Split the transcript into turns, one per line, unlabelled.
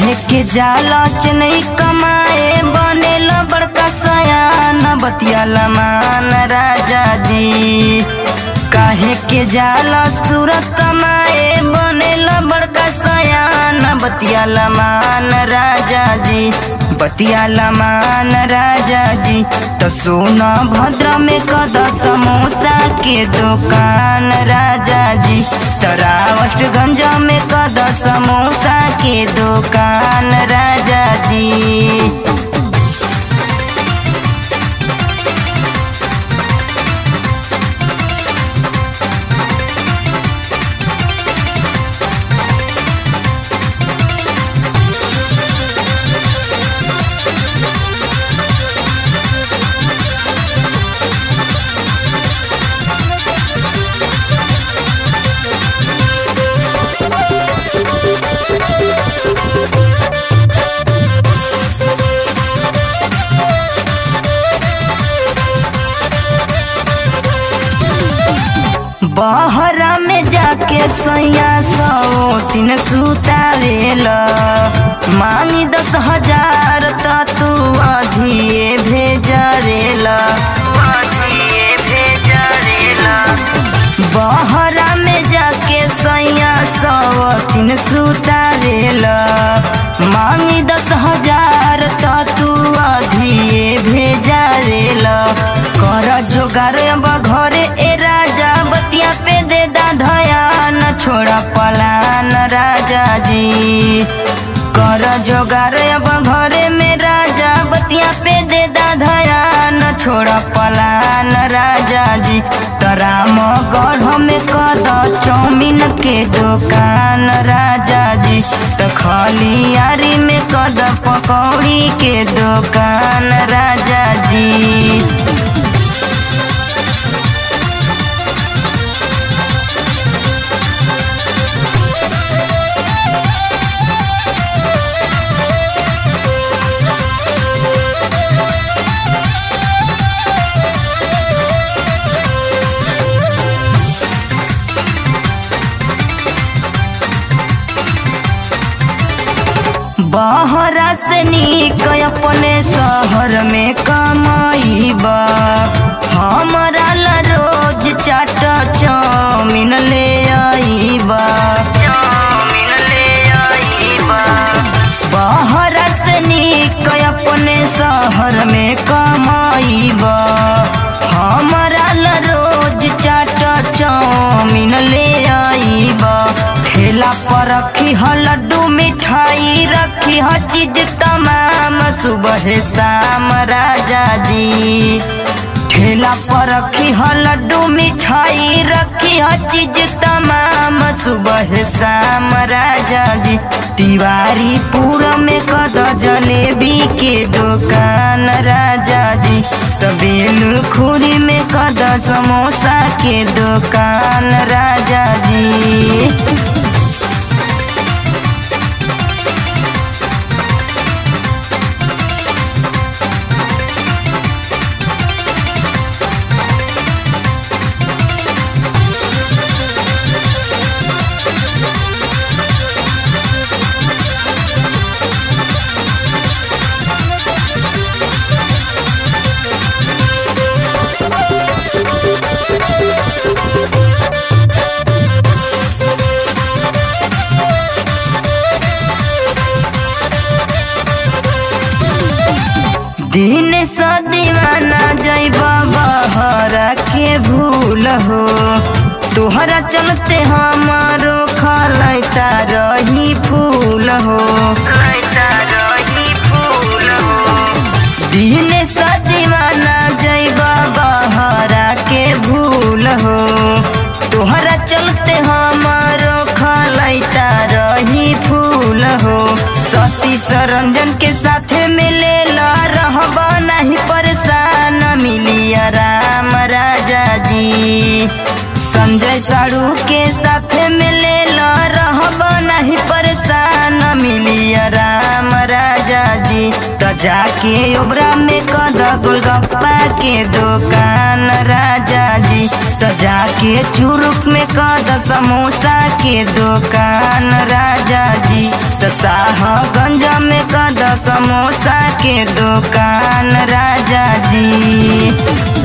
काहे के जाला चनई कमाए बनेल बड़का सयान बतियाला मान राजा जी काहे के जाला सूरत कमाए बनेल बड़का सयान बतियाला मान राजा जी बतियाला मान राजा जी तो सोना भद्र में कद समोसा के दुकान राजा जी तरावटगंज में कद समोसा के दुकान राजा जी बहरा में जाके सैया सौ तीन सुतावेल मांगी दस हजार त तू अधिए भेजरेल अधिए भेजरेल बहरा में जाके सैया सौ तीन सुतावेल मांगी दस हजार त तू अधिए भेजरेल कर जोगार अब घरे ए राजा बतिया पे दे दा धयान छोड़ा पलान राजा जी कर जोगार अब घरे में राजा बतिया पे दे दा धयान छोड़ा पलान राजा जी तराम गढ़ में कद चौमिन के दुकान राजा जी तो खलियारी में कद पकौड़ी के दुकान राजा जी बहरा से निक अपने शहर में कमाईबा हमरा ला रोज चाट चाउमीन ले आईबा चाउमीन ले आईबा बहरा से निक अपने शहर में कमाईबा हमरा ला रोज चाट चाउमीन ले आईबा ठेला पर रखी ह लड्डू मिठाई रखी ह चीज तमाम सुबह शाम राजा जी ठेला पर रखी ह लड्डू मिठाई रखी ह चीज तमाम सुबह शाम राजा जी तिवारी पूरा में कद जलेबी के दुकान राजा जी तबेल खुरी में कद समोसा के दुकान राजा जी दिन स दीवाना जैबा बहरा के भूल हो तोहरा चलते हमारो खलैता रही फूल हो लैता रही फूल हो दिन स दीवाना जैबा बहरा के भूल हो तोहरा चलते हमारो खलैता रही फूल हो सती सरंजन के साथ मिले ला रहबा नहीं परेशान मिली राम राजा जी संजय साड़ू के साथ मिले ला रहबा नहीं परेशान मिली राम राजा जी तो जाके ओबरा में कद गोलगप्पा के दुकान राजा जी जी तो जाके चुरुक में कद समोसा के दुकान राजा जी तो शाहगंज में कद समोसा के दुकान राजा जी